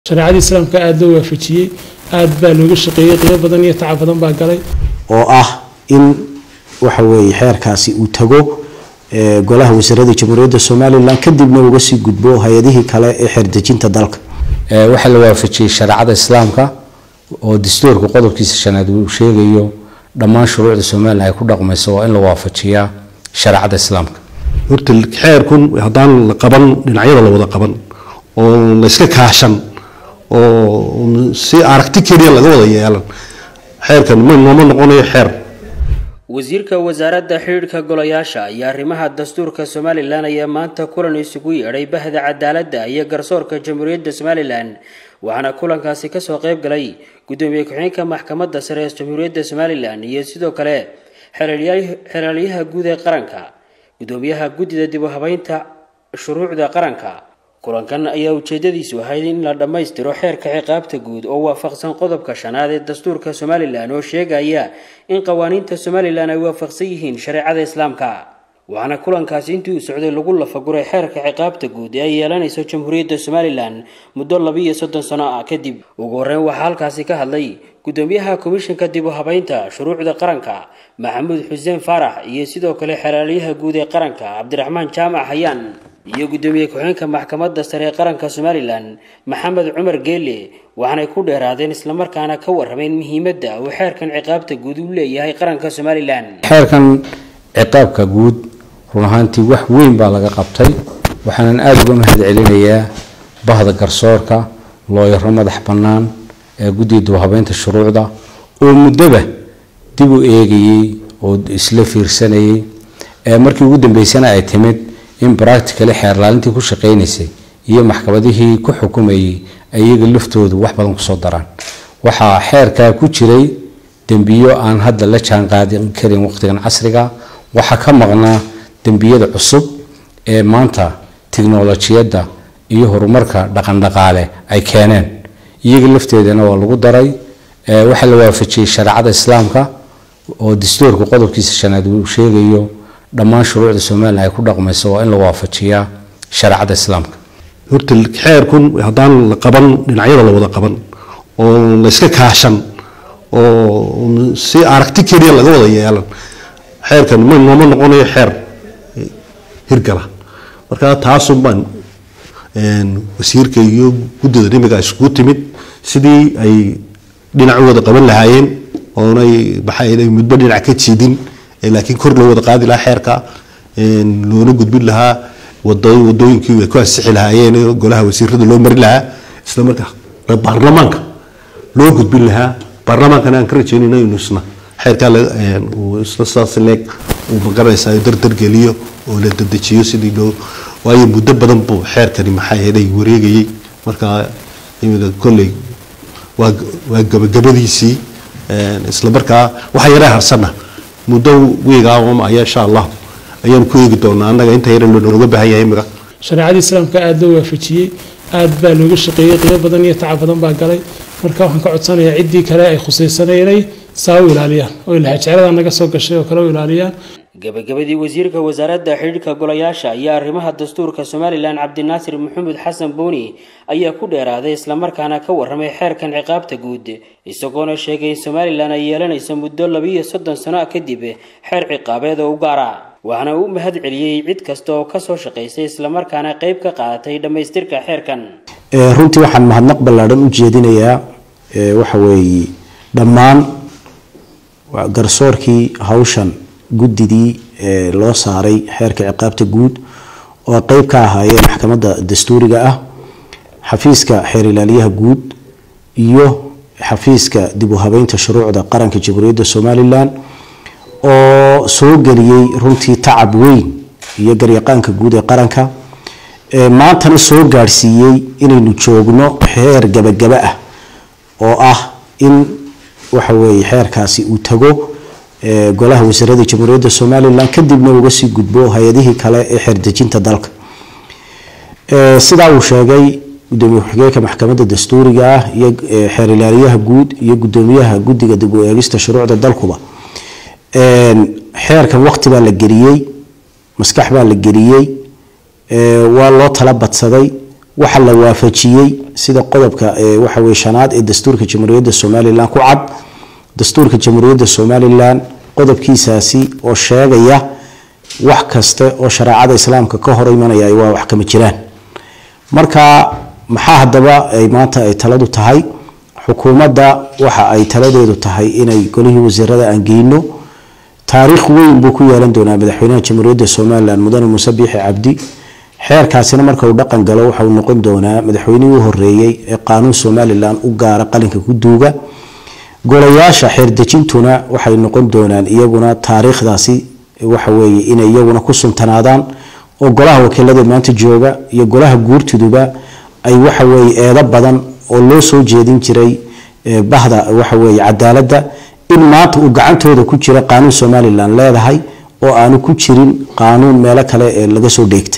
shareecada islaamka aada loo waafajiyey aada baa looga shaqeeyey qiimo badan iyo tacab badan baa galay oo ah in waxa weeye xeerkaasi uu tago golaha wasiirada jamhuuriyadda somalilan kadibna uga sii gudbo hay-adihii kale ee xeerdejinta dalka waxaa la waafajiyey shareecada islaamka oo dastuurka qodobkiisa shanaad uu sheegayo dhammaan shuruucda somalilan ay ku dhaqmayso waa in la waafajiyaa shareecada islaamka horta xeerkun haddaan la qaban dhinacyada la wada qaban oo la iska kaashan oo si aragti keliya laga wada yeelan xeerkan ma nooma noqonayo xeer wasiirka wasaaradda xidhiidhka golayaasha iyo arrimaha dastuurka somalilan ayaa maanta kulan isugu yeedhay bahda cadaaladda iyo garsoorka jamhuuriyadda somalilan waxaana kulankaasi kasoo qayb galay gudoomiye ku-xigeenka maxkamadda sare ee jamhuuriyadda somalilan iyo sidoo kale xeraalyaha guud ee qaranka gudoomiyaha guddida dib u habeynta shuruucda qaranka kulankan ayaa ujeedadiisu ahayd in la dhammaystiro xeerka ciqaabta guud oo waafaqsan qodobka shanaad ee dastuurka somalilan oo sheegaya in qawaaniinta somalilan ay waafaqsan yihiin shareecada islaamka waxaana kulankaasi intii uu socday lagu lafaguray xeerka ciqaabta guud ee ay yeelanayso jamhuuriyadda somalilan muddo labiiyo soddon sano ah kadib ugu horreyn waxaa halkaasi ka hadlay gudoomiyaha komishanka dib u habeynta shuruucda qaranka maxamuud xuseen faarax iyo sidoo kale xeraalyaha guud ee qaranka cabdiraxmaan jaamac hayaan iyo gudoomiye ku-xigeenka maxkamadda sare ee qaranka somalilan maxamed cumar geele waxaanay ku dheeraadeen islamarkaana ka warrameen muhiimadda uu xeerkan ciqaabta guud u leeyahay qaranka somalilan xeerkan ciqaabka guud run ahaantii wax weyn baa laga qabtay waxaanan aada uga mahad celinayaa bahda garsoorka looyaro madax bannaan ee guddiga dibhabeynta shuruucda oo muddoba dib u eegayey oo isla fiirsanayay markii ugu dambeysana ay timid in bracticali xeerlaalintii ku shaqaynaysay iyo maxkamadihii ku xukumayay iyaga laftoodu wax badan kusoo daraan waxaa xeerkaa ku jiray dembiyo aan hadda la jaan qaadin karin waqtigan casriga waxaa ka maqnaa dembiyada cusub ee maanta tiknolojiyadda iyo horumarka dhaqandhaqaale ay keeneen iyaga lafteedana waa lagu daray waxaa la waafajiyey shareecada islaamka oo dastuurka qodobkiisa shanaad uu sheegayo dhammaan shuruucda somalilan ay ku dhaqmayso waa in la waafajiyaa shareecada islaamka horta xeerkun haddaan la qaban dhinacyada la wada qaban oo la iska kaashan oo si aragti keliya laga wada yeelan xeerkan ma nooma noqonayo xeer hirgala marka taasun baan wasiirka iyo guddida dhimiga iskugu timid sidii ay dhinacooda qaban lahaayeen oonay maxaa mudbo dhinac ka jiidin laakiin kor loo wada qaadi lahaa xeerka loona gudbin lahaa wadooyinkii ay ku ansixi lahaayeen golaha wasiirada loo mari lahaa isla markaa baarlamaanka loo gudbin lahaa baarlamaankana aan ka rajeynayna inuu isna xeerkaa isna saas leeg uu magaranaysaa dardargeliyo oo la dadejiyo sidii loo waayo muddo badan buu xeerkani maxaa yeelay wareegayay markaa imika kolley waa waa gabagabadiisii isla markaa waxa yaree harsana muddo wiigaa ayaa insha allah ayaan ku eegi doonaa annaga inta yar nooga baahan yahay imika shareecada islaamka aada loo waafajiyey aada baa looga shaqeeyey qiimo badan iyo tacab badan baa galay marka waxaan ka codsanayaa ciddii kale ay khusaysanay inay saa u ilaaliyaan oo ilahajeclada naga soo gashay oo kale u ilaaliyaan gabagabadii wasiirka wasaaradda xidhiidhka golayaasha iyo arrimaha dastuurka somalilan cabdinaasir maxamed xasan booni ayaa ku dheeraaday islamarkaana ka warramay xeerkan ciqaabta guud isagoona sheegay in somalilan ay yeelanayso muddo labiiyo soddon sano kadib xeer ciqaabeed oo u gaara waxaana uu mahad celiyey cid kasta oo kasoo shaqaysay islamarkaana qayb ka qaadatay dhammaystirka xeerkan runtii waxaan mahadnaq ballaadhan u jeedinayaa waxa weeye dhammaan garsoorkii hawshan guddidii loo saaray xeerka ciqaabta guud oo qeyb ka ahaayeen maxkamadda dastuuriga ah xafiiska xeer ilaaliyaha guud iyo xafiiska dib u habeynta shuruucda qaranka jamhuuriyadda somalilan oo soo geliyey runtii tacab weyn iyo garyaqaanka guud ee qaranka maantana soo gaadhsiiyey inaynu joogno xeer gabagaba ah oo ah in waxa weeye xeerkaasi uu tago golaha wasiirada jamhuuriyadda somalilan kadibna uga sii gudbo hay-adihii kale ee xeerdejinta dalka sidaa uu sheegay gudoomiye ku-xigeenka maxkamadda dastuuriga ah iyo xeer ilaaliyaha guud iyo gudoomiyaha guddiga dib u eegista shuruucda dalkuba xeerkan waqti baa la geliyey maskax baa la geliyey waa loo tala badsaday waxa la waafajiyey sida qodobka waxa weye shanaad ee dastuurka jamhuuriyadda somalilan ku cad dastuurka jamhuuriyadda somalilan qodobkiisaasi oo sheegaya wax kaste oo shareecada islaamka ka hor imanaya waa wax kama jiraan marka maxaa haddaba ay maanta ay taladu tahay xukuumadda waxa ay taladeedu tahay inay golihii wasiirada aan geyno taariikh weyn buu ku yeelan doonaa madaxweynaha jamhuuriyadda somalilan mudane muuse biixi cabdi xeerkaasina marka uu dhaqan galo waxa uu noqon doonaa madaxweynihii u horeeyey ee qaanuun somalilan u gaara qalinka ku duuga golayaasha xeerdejintuna waxay noqon doonaan iyaguna taariikhdaasi waxaweye inay iyaguna ku suntanaadaan oo golaha wakiilada maanta jooga iyo golaha guurtiduba ay waxaweye eedo badan oo loo soo jeedin jiray bahda waxaweye cadaaladda in maanta uu gacantooda ku jira qaanuun somalilan leedahay oo aanu ku jirin qaanuun meelo kale ee laga soo dheegtay